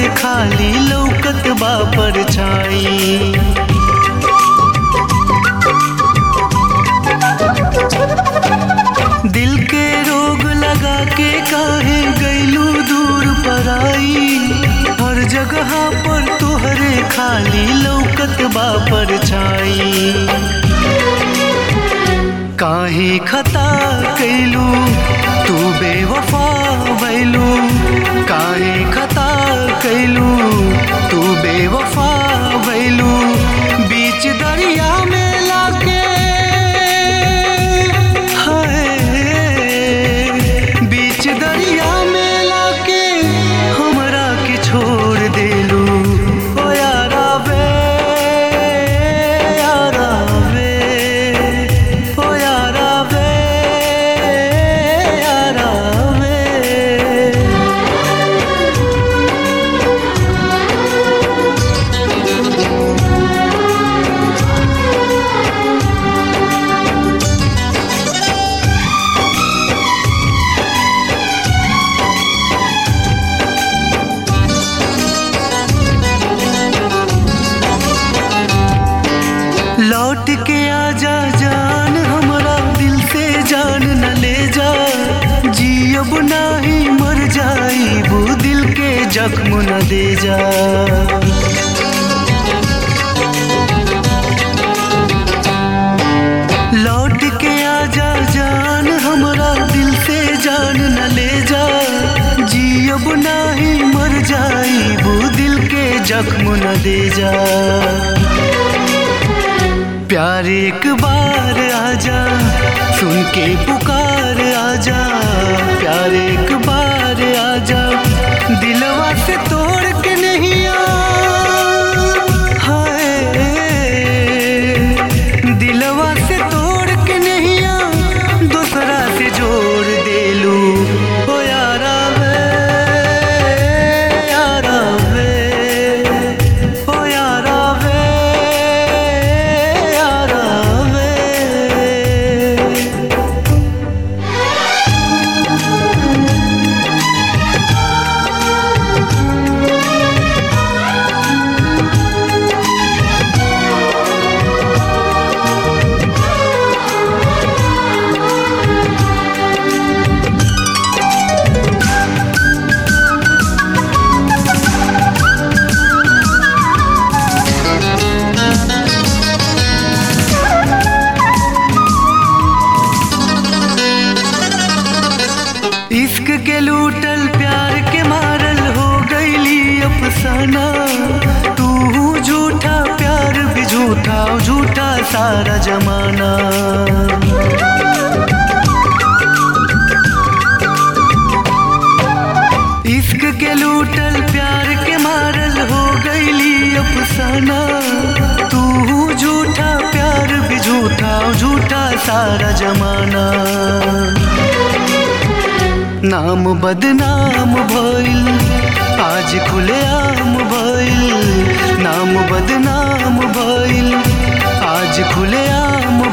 खाली लौकत बा परछाई दिल के रोग लगा के काहे गैलू दूर पराई हर जगह पर तोहरे खाली लौकत बा परछाई काहे खता कैलू तू बेवफा भैलू काहे खता कैलू तू बेवफा भैलू बीच दरिया में लाके हाय बीच दरिया में लाके हमरा के छोड़ देलू ओ यारा वे यारा वे ओ यारा वे यारा वे लौट के आजा जान हमरा दिल से जान न ले जा जियब नाही मर जाई वो दिल के जख्म न दे जा लौट के आजा जान हमरा दिल से जान न ले जा जियब नाही मर जाई वो दिल के जख्म न दे जा प्यार एक बार आजा सुन के पुकार आजा प्यार एक बार आजा दिलवा से तोड़ के नहीं आ हाय दिलवा से तोड़ के नहीं आ दूसरा से जोड़ देलू ओ यारा वे यारा वे ओ यारा वे यारा वे इश्क के लूटल प्यार के मारल हो गईली अफसाना तू झूठा प्यार भी झूठा झूठा सारा जमाना इश्क के लूटल प्यार के मारल हो गईली अफसाना तू झूठा प्यार भी झूठा झूठा सारा जमाना नाम बदनाम भइल आज खुलेआम भइल नाम बदनाम भइल आज खुलेआम